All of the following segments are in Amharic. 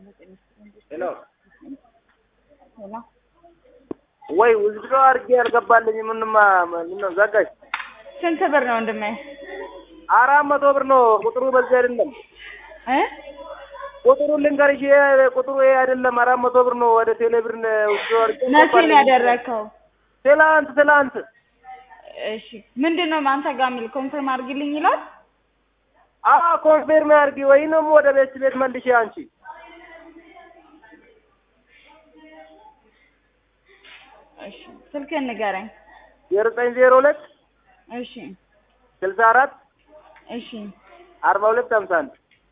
ሄሎ ሄሎ ወይ ውዝድሮ አድርጌ ያልገባልኝ ምንማ ምነው ዘጋሽ? ስንት ብር ነው ወንድሜ? አራት መቶ ብር ነው ቁጥሩ በዚህ አይደለም። እ ቁጥሩ ልንገርሽ፣ ይሄ ቁጥሩ ይሄ አይደለም። አራት መቶ ብር ነው ወደ ቴሌ ብር ውዝድሮ አድርጌ መቼ ነው ያደረግከው? ትላንት ትላንት እሺ ምንድን ነው አንተ ጋር የሚል ኮንፈርም አድርጊልኝ ይላል። አ ኮንፌርም አድርጊ ወይንም ወደ ቤት ቤት መልሼ አንቺ እሺ ስልክህን ንገረኝ። የዘጠኝ ዜሮ ሁለት እሺ ስልሳ አራት እሺ አርባ ሁለት ሀምሳ አንድ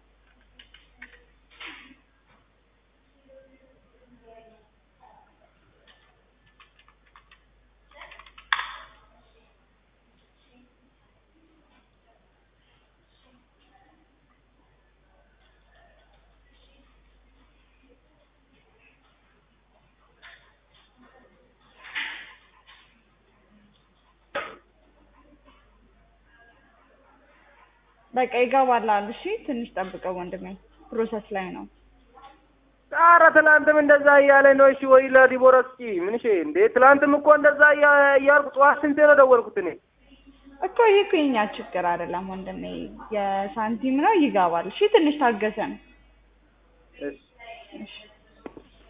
በቃ ይገባላል። እሺ ትንሽ ጠብቀው ወንድሜ፣ ፕሮሰስ ላይ ነው። ኧረ ትላንትም እንደዛ እያለ ነው። እሺ ወይ ለዲቦራ እስኪ ምን እሺ እንዴ ትላንትም እኮ እንደዛ እያ- እያልኩ ጠዋት ስንቴ ነው ደወልኩት እኔ እኮ ይህ እኮ የኛ ችግር አይደለም ወንድሜ፣ የሳንቲም ነው። ይገባል። እሺ ትንሽ ታገሰን። እሺ እሺ